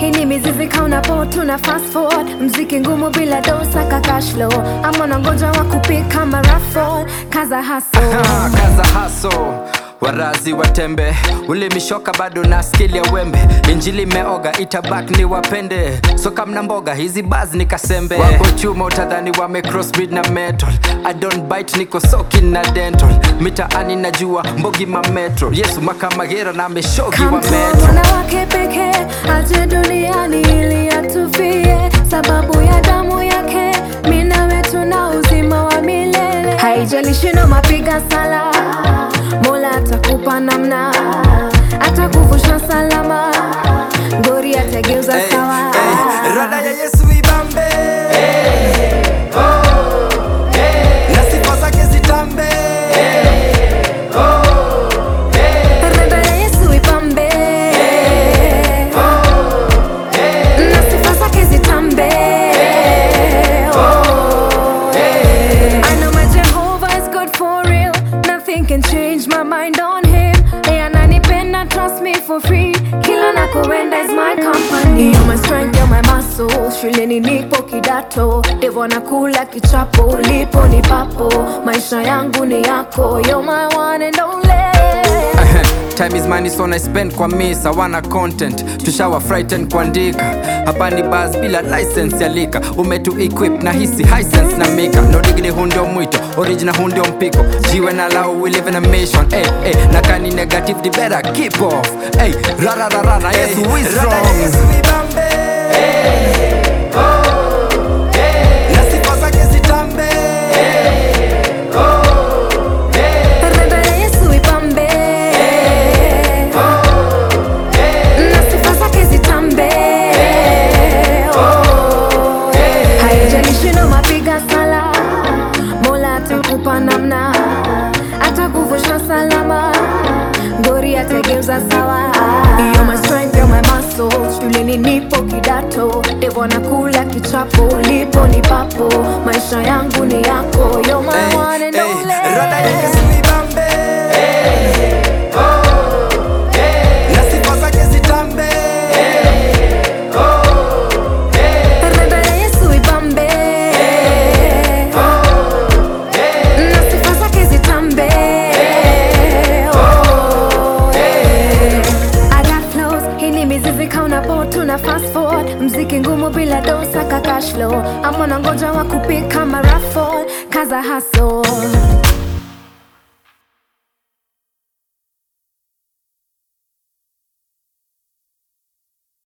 hii ni mizizi kauna po tuna fast forward mziki ngumu bila dosa ka cash flow ama nangoja wa kupika marafol kaza haso Ah, kaza haso warazi watembe ulimishoka bado na skili ya wembe injili meoga itabak ni wapende soka mna mboga hizi baz ni kasembe wako chuma utadhani wame crossbreed na metal i don't bite niko soki na dental mitaani najua mbogi ma metro yesu makamagera na meshogi wa metro wanawake pekee aje duniani ili atufie sababu ya damu yake mina wetu na uzima wa milele haijalishi no mapiga sala mola atakupa namna atakuvusha salama ngori atageuza Hey, sawa hey, rada ya yesu ibambe na sifa zake zitambe Rada ya Yesu ipambe na sifa zake zitambe. Oh, I know my Jehovah is good for real. Nothing can change my mind on him. Yeye ananipenda, trust me for free. Kila nakoenda is my company. You're my strength, you're my muscle. Shuleni nipo kidato, devo nakula kichapo, ulipo ni papo. Maisha yangu ni yako, you're my one and only. time is money so I spend kwa misa wana content tushawa frighten kuandika hapa ni bas bila license ya lika umetu equip na hisi high sense na mika no degree huu ndio mwito original huu ndio mpiko jiwe na lao we live in a mission hey, hey, na kani negative the better keep off hey, rara rara na yesu is strong na sifa zake zitambe Rada ya Yesu ipambe na sifa zake zitambe. Oh, haijalishi no mapiga sala, Mola atakupa namna, atakuvusha salama, ngori atageuza sawa. You're my strength, you're my muscle. Shuleni nipo kidato, devo nakula kichapo, ulipo ni papo, maisha yangu ni yako. You're my Hey, one and hey, only. rada ya Yesu ibambe. Na sifa zake zitambe. Rada ya Yesu ipambe na sifa zake zitambe. Oh, I got flows, hii ni mizizi kauna po tuna fast forward mziki ngumu bila dosa ka cash flow ama nangoja wa kupika marafol kaza haso